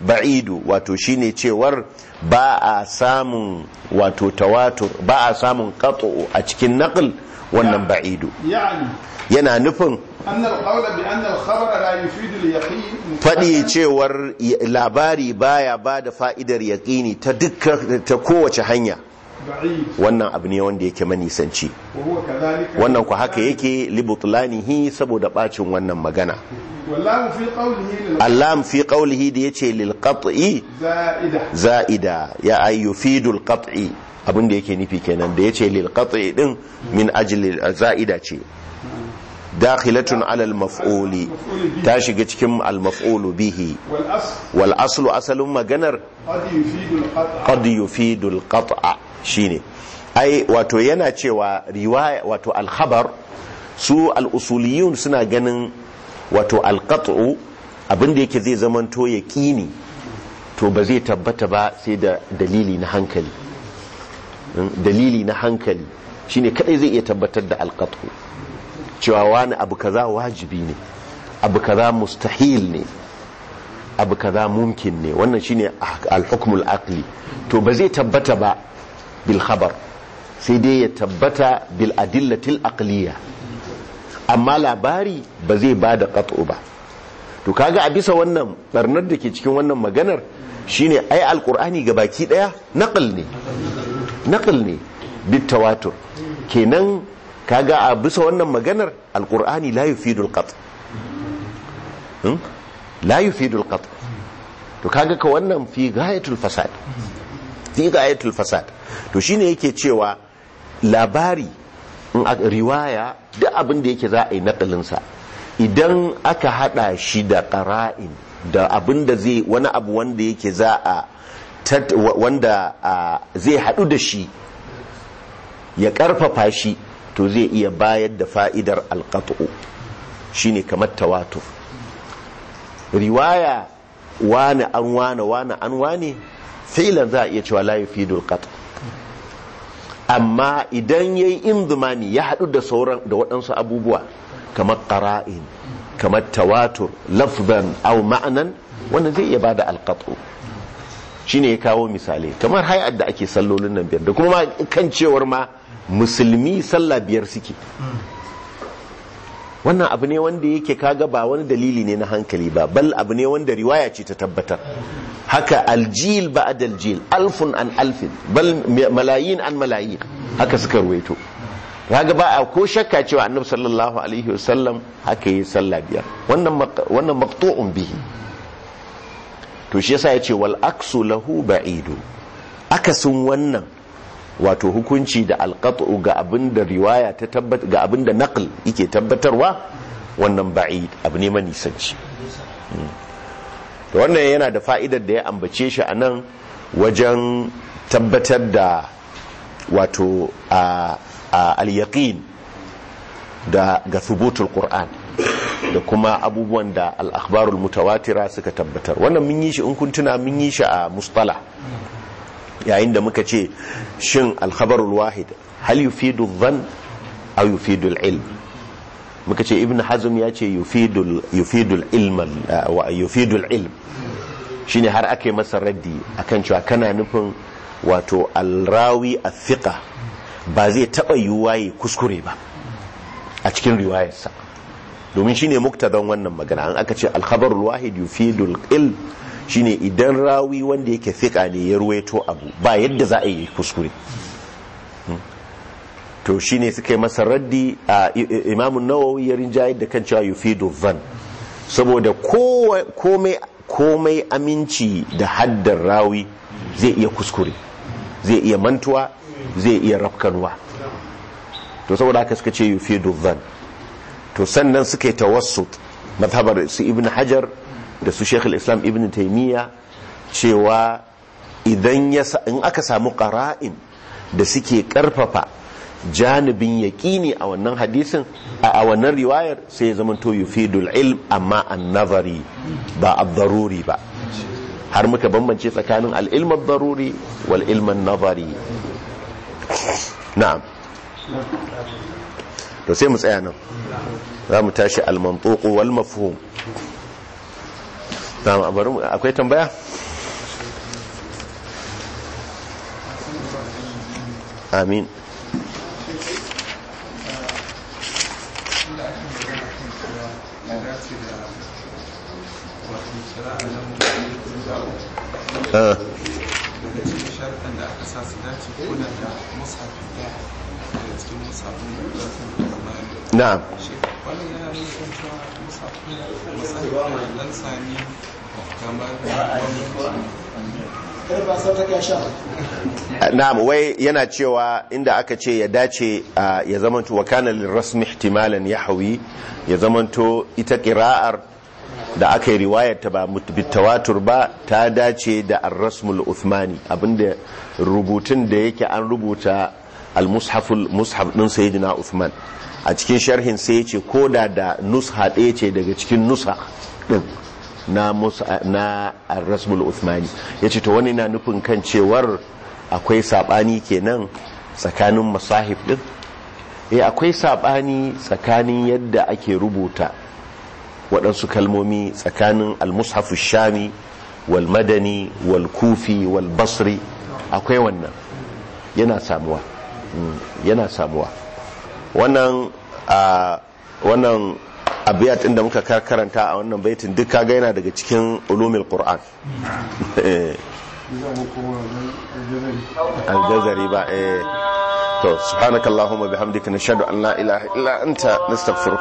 ba'idu wato shine cewar ba a samun wato tawatur ba a samun qat'u a cikin naql wannan ba'idu يعني yana nufin أن القول بأن الخبر لا يفيد اليقين faɗi cewar y- labari baya ba da fa'idar yaƙini ta dukkan ta kowace hanya بعيد wannan abu ne wanda yake manisanci وهو كذلك wannan ku haka yake libutlanihi saboda bacin wannan magana واللام في قوله للغ- allam fi qawlihi da yace lil qat'i زائدة za'ida ya ay yufidul qat'i abin da yake nufi kenan da yace lil qat'i din min ajli za'ida ce dakhilatun ala al maf'uli ta shiga cikin al maf'ulu bihi والأصل wal aslu asalin maganar قد يفيد القطع qad yufidul qat'a shine ai wato yana cewa riwaya wato al khabar su al usuliyun suna ganin wato al qat'u abinda yake zai zamanto yaqini to ba zai tabbata ba sai da dalili na hankali Mm, dalili na hankali shine kadai zai iya tabbatar da al qat'u cewa wani abu kaza wajibi ne abu kaza mustahil ne abu kaza mumkin ne wannan shine al-hukmul aqli to ba zai tabbata ba bil khabar sai dai ya tabbata bil adillatil aqliya amma labari ba zai bada qat'u ba to kaga a bisa wannan barnar da ke cikin wannan maganar shine ai alqur'ani baki daya naql ne naql ne bit tawatur kenan kaga a bisa wannan maganar alqur'ani la yufidul qat' Hmm? la yufidul qat' to kaga ka wannan fi gayatul fasad fi gayatul fasad to shine yake cewa labari in a riwaya duk abin da yake za a yi nakalinsa idan aka hada shi da qara'in da abin da zai wani abu wanda yake za a tat- wa- wanda a, zai hadu da shi ya karfafa shi to zai iya bayar da fa'idar alqat'u shine kamar tawatur riwaya wane an wane wane an wane filan za a iya cewa la yufidul qat amma idan yayi inzumani ya hadu da sauran da waɗansu abubuwa kamar qara'in kamar tawatur lafzan aw ma'anan wannan zai iya bada alqatu shine ya kawo misalai kamar hay'ar da ake sallolin nan biyar da kuma ma kan cewar ma musulmi sallah biyar suke wannan abu ne wanda yake kaga ba wani dalili ne na hankali ba bal abu ne wanda riwaya ce ta tabbatar haka aljil ba'd aljil alfun an alfin bal malayin an malayin haka suka ruwaito kaga ba a ko shakka cewa annabi sallallahu alaihi wasallam haka yi sallah biyar wannan maq- wannan maqtu'un bihi to shi yasa yace wal aksu lahu ba'idu akasin wannan wato hukunci da alqat'u ga abin da riwaya ta tabbata ga abin da naql yake tabbatarwa wannan ba'id abu ne manisanci Mm. to wannan yana da fa'idar da ya ambace shi a nan wajen tabbatar da wato a a al-yaqin da ga thubutul qur'an da kuma abubuwan da al-akhbarul mutawatira suka tabbatar wannan mun yi shi in kun tuna mun yi shi a mustalah yayin da muka ce shin al-khabarul wahid hal yufidu dhann aw yufidu al-ilm muka ce ibn hazm ya ce yufidul yufidul ilm wa yufidul ilm shine har ake masa raddi akan cewa kana nufin wato al-rawi al-thiqa ba zai taba yiwuwa yi kuskure ba a cikin riwayarsa domin shine muktadan wannan magana an aka ce al-khabarul wahid yufidul ilm shine idan rawi wanda yake thiqa ne ya ruwaito abu ba yadda za a yi kuskure to shine suka yi masa raddi a imamun nawawi ya rinjayar da kan cewa yufidu van saboda komai komai aminci da haddar rawi zai iya kuskure zai iya mantuwa zai iya rafkanwa to saboda haka suka ce yufidu van to sannan suka yi tawassut mazhabar su ibn hajar da su shekul islam ibn taimiyya cewa idan ya in aka samu qara'in da suke karfafa janibin yaƙini a wannan hadisin a wannan riwayar sai ya zama to yufidul ilm amma an nazari ba a daruri ba har muka bambance tsakanin al'ilmar daruri wal ilman nazari na'am to sai mu tsaya nan za mu tashi al-mantuqu wal mafhum na bari mu- akwai tambaya amin Ah, daga cikin sharuɗan da aka sa su dace kuna da musafin ɗaya daga cikin musafin da sun zama na'am shi wannan yana nufin cewa musafin musafin dan sami kamar kada ba sa ta kai sha na'am wai yana cewa inda aka ce ya dace a, ya zamanto wa kana lirrasmi ihtimalan yahwi ya zamanto ita qira'ar da aka yi riwayar ta ba mut- bitawatur ba ta dace da ar-rasmul uthmani abinda rubutun da yake an rubuta al-mushaful mushaf din sayyidina uthman a cikin sharhin sai ya ce koda da nusha ɗaya ce daga cikin nusa din na musa na ar-rasmul uthmani yace to wani na nufin kan cewar akwai sabani kenan tsakanin masahif din eh akwai sabani tsakanin yadda ake rubuta waɗansu kalmomi tsakanin al-mushafu shami wal madani wal kufi wal basri akwai wannan yana samuwa Mm, yana samuwa wannan a wannan abiyat ɗin da muka kar- karanta a wannan baitin duk kaga yana daga cikin ulumil qur'an Eh, aljazari ba eh to subhanakallahumma bihamdika nashhadu an la ilaha illa anta nastaghfiruka